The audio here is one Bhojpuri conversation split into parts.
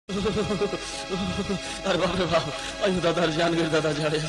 अरे बाप रे बाप अयो दादा जान गए दादा जाड़े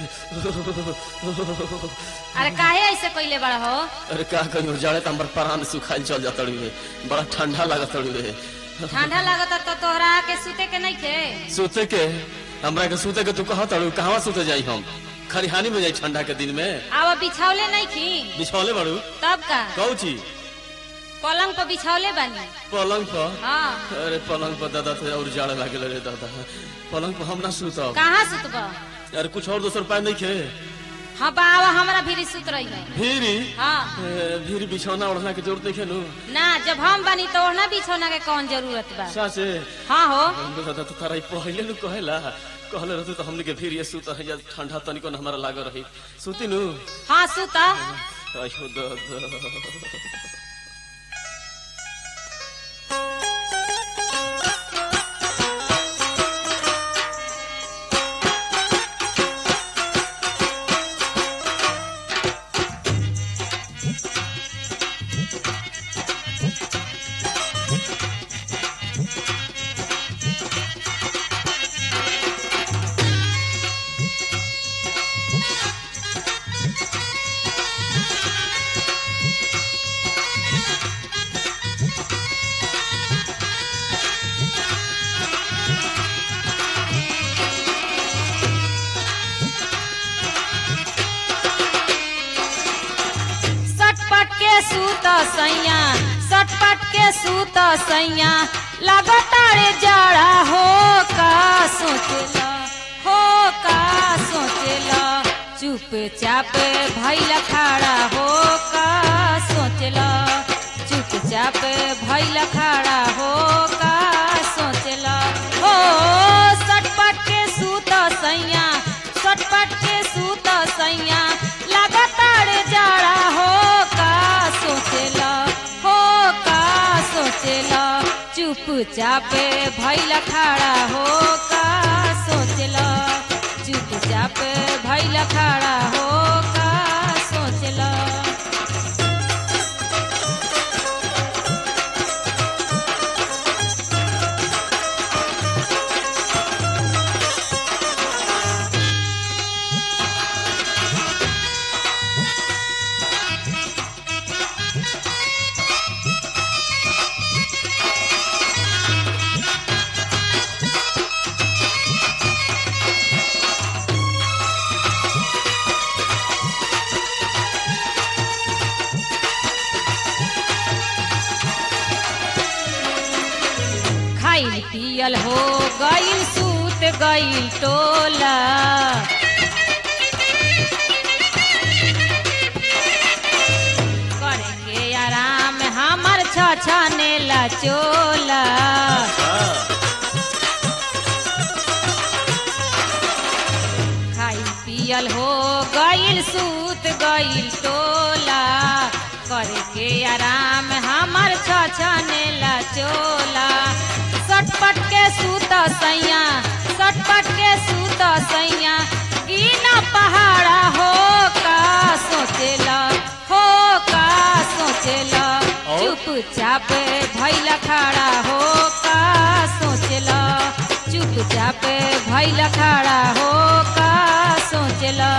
अरे काहे ऐसे कइले बड़ा हो अरे का कहियो जाड़े त हमर प्राण सुखाइल चल जात रे बड़ा ठंडा लागत रे ठंडा लागत तो तोहरा के सुते के नहीं थे सोते के हमरा के सोते के तू कहत अड़ू कहवा सोते जाई हम खरिहानी में जाई ठंडा के दिन में अब बिछावले नहीं थी बिछौले बड़ू तब का कहू छी पलंग पर बिछावले बानी पलंग पर हाँ अरे पलंग पर दादा थे और जाड़े लागल रे दादा पलंग पर हम ना सुतब कहाँ सुतब अरे कुछ और दोसर उपाय नहीं खे हाँ बाबा हमरा भी सुत रही है भीरी हाँ ए, भीरी बिछौना ओढ़ना के जरूरत नहीं खेलू ना जब हम बनी तो ओढ़ना बिछौना के कौन जरूरत बा सासे हाँ हो दादा तो तारा ई पहिले नु कहेला कहले रहते तो हमने के फिर ये सुत है या ठंडा तनिको न हमारा लाग रही सुती नु हाँ सुत अयो दादा सटपट के सूत सैया सटपट के सूत सैया लगातार जड़ा हो का सोचला हो का सोचला चुपचाप भैल खड़ा हो का सोचला चुपचाप भैल खड़ा हो का सोचला हो सटपट के सूत सैया सटपट के सूत सैया लगातार जड़ा हो का सोचला हो का सोचला चुपचाप भैल खड़ा हो का सोचला चुपचाप भैल खड़ा हो का सोचला खाइल पियल हो गइल सूत गइल टोला करेंगे आराम हमर छछने ला चोला खाइल पियल हो गइल सूत गइल टोला करके आराम हमर छछने ला चोला सटपट के सूत सैया सटपट के सूत सैया गिना पहाड़ा हो का सोचेला हो का सोचेला और? चुपचाप भैल खड़ा हो का सोचला चुपचाप भैल खड़ा हो का सोचला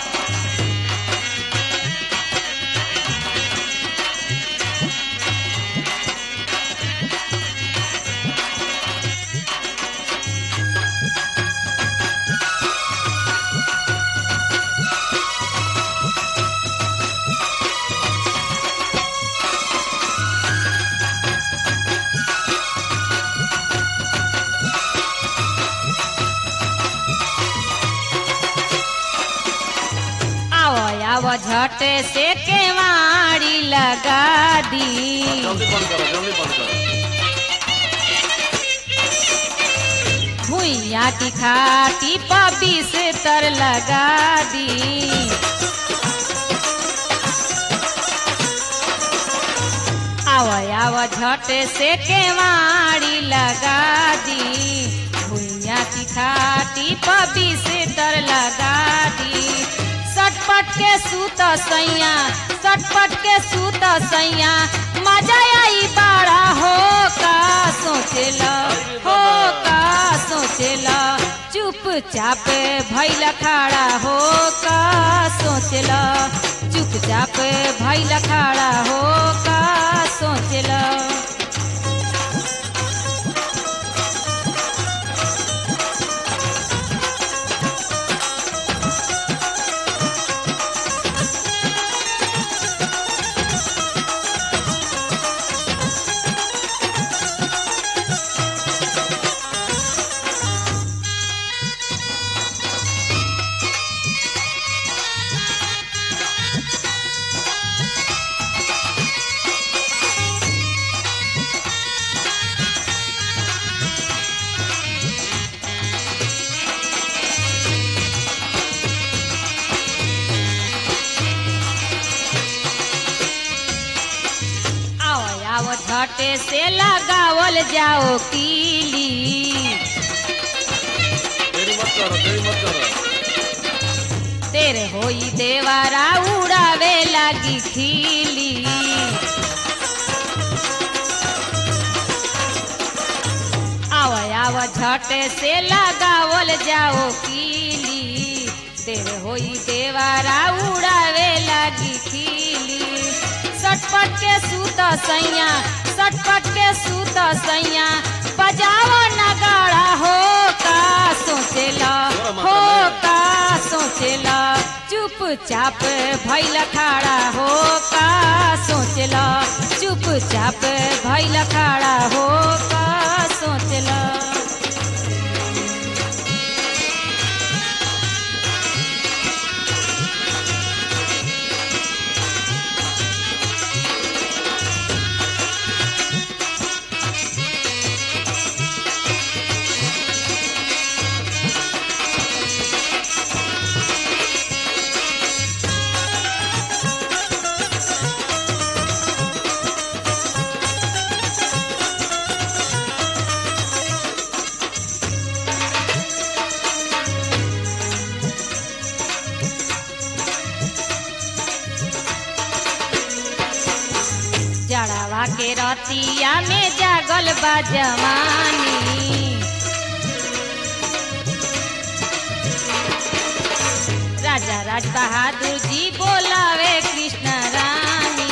आओ आओ झट से केवाड़ी लगा दी जल्दी बंद करो जल्दी बंद करो भुइया की खाटी पबी से तर लगा दी आव आव झट से केवाड़ी लगा दी भुइया की खाटी पबी से तर लगा दी सटपट के सूत सैया सटपट के सूत सैया मजा आई बाड़ा हो का सोचेला हो का चुपचाप भैल खड़ा हो का सोचल चुपचाप भैल खड़ा हो का सोचल आओ आओ झटे से लगावल जाओ कीली देरी मत करो देरी मत करो तेरे होई देवारा उड़ावे लागी खीली आव आव झटे से लगावल जाओ कीली तेरे होई देवारा उड़ावे लागी खीली सटपट के सूत सैया सटपट के सूत सैया बजाओ नगाड़ा हो का सोचेला हो का सोचेला चुपचाप भैल खड़ा हो का सोचला चुपचाप भैल खड़ा हो का सोचला जड़ावा के रतिया में जागल बा जवानी राजा राज बहादुर जी बोलावे कृष्ण रानी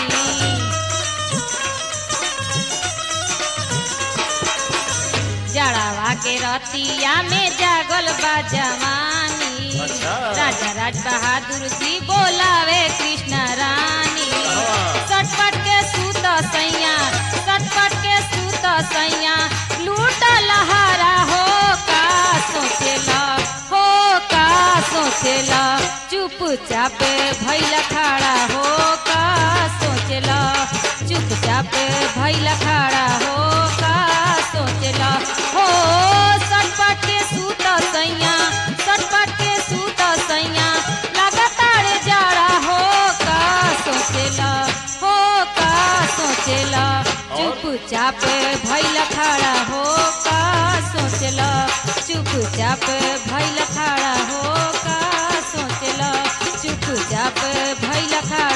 जड़ावा के रतिया में जागल बा जवानी अच्छा। राजा राज बहादुर जी बोलावे कृष्ण रानी हाँ। सटपट के सूत सैया सटपट के सूत सैया लूट लहारा हो का सोचेला हो का सोचेला चुपचाप भैल खड़ा हो का सोचेला चुपचाप भैल खड़ा हो का सोचेला हो सटपट के सूत सैया सटपट के सूत सैया लगातार जाड़ा हो का सोचेला हो का सोचेला चुपचाप भैल खड़ा हो का सोचला चुपचाप भैल खड़ा हो का सोचला चुपचाप भैल खड़ा